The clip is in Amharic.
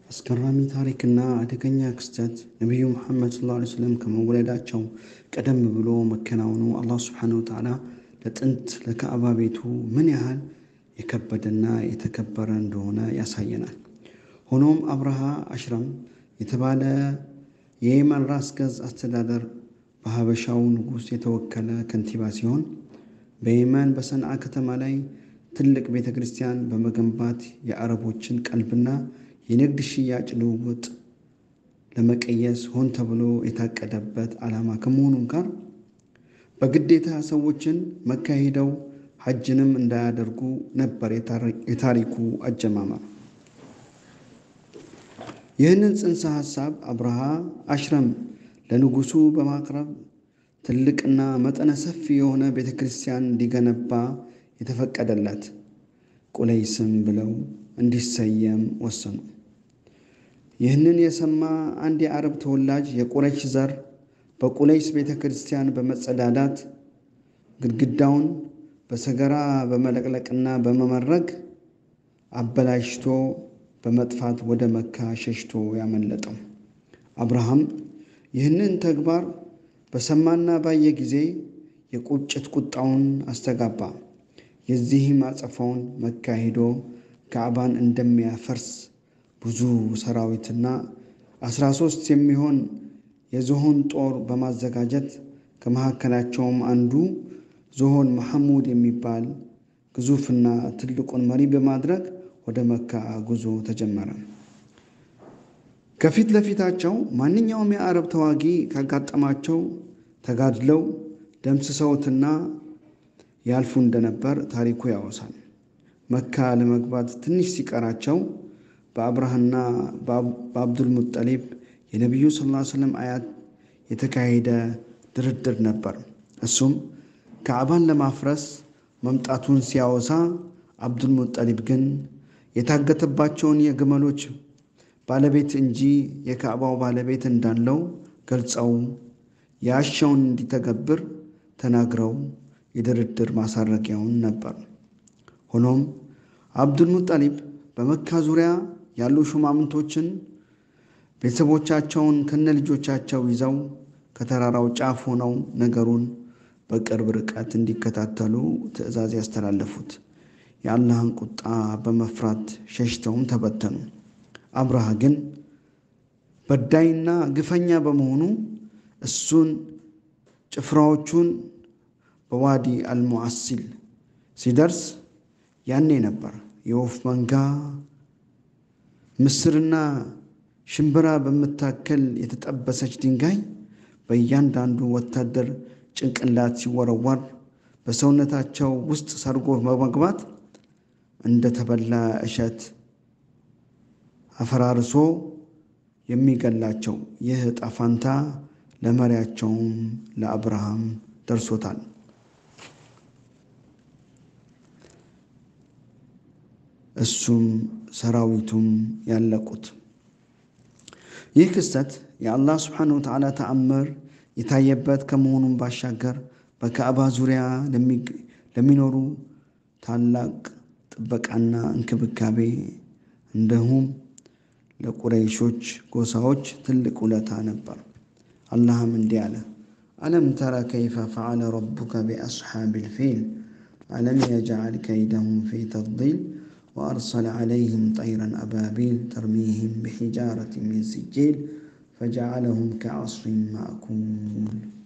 አስገራሚ ታሪክና አደገኛ ክስተት ነቢዩ ሙሐመድ ሰለላሁ ዐለይሂ ወሰለም ከመወለዳቸው ቀደም ብሎ መከናወኑ አላህ ሱብሓነሁ ወተዓላ ለጥንት ለካዕባ ቤቱ ምን ያህል የከበደና የተከበረ እንደሆነ ያሳየናል። ሆኖም አብርሃ አሽረም የተባለ የየመን ራስ ገዝ አስተዳደር በሀበሻው ንጉሥ የተወከለ ከንቲባ ሲሆን በየመን በሰንዓ ከተማ ላይ ትልቅ ቤተ ክርስቲያን በመገንባት የአረቦችን ቀልብና የንግድ ሽያጭ ልውውጥ ለመቀየስ ሆን ተብሎ የታቀደበት ዓላማ ከመሆኑም ጋር በግዴታ ሰዎችን መካ ሄደው ሐጅንም እንዳያደርጉ ነበር የታሪኩ አጀማመር። ይህንን ጽንሰ ሐሳብ አብርሃ አሽረም ለንጉሡ በማቅረብ ትልቅና መጠነ ሰፊ የሆነ ቤተ ክርስቲያን እንዲገነባ የተፈቀደለት ቁለይስም ብለው እንዲሰየም ወሰኑ። ይህንን የሰማ አንድ የአረብ ተወላጅ የቁረይሽ ዘር በቁለይስ ቤተ ክርስቲያን በመጸዳዳት ግድግዳውን በሰገራ በመለቅለቅና በመመረግ አበላሽቶ በመጥፋት ወደ መካ ሸሽቶ ያመለጠው። አብርሃም ይህንን ተግባር በሰማና ባየ ጊዜ የቁጭት ቁጣውን አስተጋባ። የዚህም አጸፋውን መካ ሄዶ ካዕባን እንደሚያፈርስ ብዙ ሰራዊትና አስራ ሶስት የሚሆን የዝሆን ጦር በማዘጋጀት ከመካከላቸውም አንዱ ዝሆን መሐሙድ የሚባል ግዙፍና ትልቁን መሪ በማድረግ ወደ መካ ጉዞ ተጀመረ። ከፊት ለፊታቸው ማንኛውም የአረብ ተዋጊ ካጋጠማቸው ተጋድለው ደምስሰውትና ያልፉ እንደነበር ታሪኩ ያወሳል። መካ ለመግባት ትንሽ ሲቀራቸው በአብርሃና በአብዱል ሙጠሊብ የነቢዩ ሰለላሁ ዐለይሂ ወሰለም አያት የተካሄደ ድርድር ነበር። እሱም ካዕባን ለማፍረስ መምጣቱን ሲያወሳ፣ አብዱል ሙጠሊብ ግን የታገተባቸውን የግመሎች ባለቤት እንጂ የካዕባው ባለቤት እንዳለው ገልጸው ያሻውን እንዲተገብር ተናግረው የድርድር ማሳረጊያውን ነበር። ሆኖም አብዱል ሙጠሊብ በመካ ዙሪያ ያሉ ሹማምንቶችን ቤተሰቦቻቸውን ከነ ልጆቻቸው ይዘው ከተራራው ጫፍ ሆነው ነገሩን በቅርብ ርቀት እንዲከታተሉ ትዕዛዝ ያስተላለፉት። የአላህን ቁጣ በመፍራት ሸሽተውም ተበተኑ። አብርሃ ግን በዳይና ግፈኛ በመሆኑ እሱን ጭፍራዎቹን በዋዲ አልሙዓሲል ሲደርስ ያኔ ነበር የወፍ መንጋ ምስርና ሽምብራ በምታከል የተጠበሰች ድንጋይ በእያንዳንዱ ወታደር ጭንቅላት ሲወረወር በሰውነታቸው ውስጥ ሰርጎ በመግባት እንደተበላ እሸት አፈራርሶ የሚገላቸው ይህ ዕጣ ፈንታ ለመሪያቸውም ለአብርሃም ደርሶታል። እሱም ሰራዊቱም ያለቁት። ይህ ክስተት የአላህ ስብሓነሁ ወተዓላ ተአምር የታየበት ከመሆኑም ባሻገር በካዕባ ዙሪያ ለሚኖሩ ታላቅ ጥበቃና እንክብካቤ እንዲሁም ለቁረይሾች ጎሳዎች ትልቅ ውለታ ነበር። አላህም እንዲህ አለ፣ አለም ተረ ከይፈ ፈዓለ ረቡከ ቢአስሓቢል ፊል አለም የጅዐል ከይደሁም ፊ ተድሊል ወአርሰለ ዐለይህም ጠይረን አባቢል ተርሚህም ቢሒጃረት ሚን ሲጂል ፈጀዐለሁም ከዐስፊን ማእኩል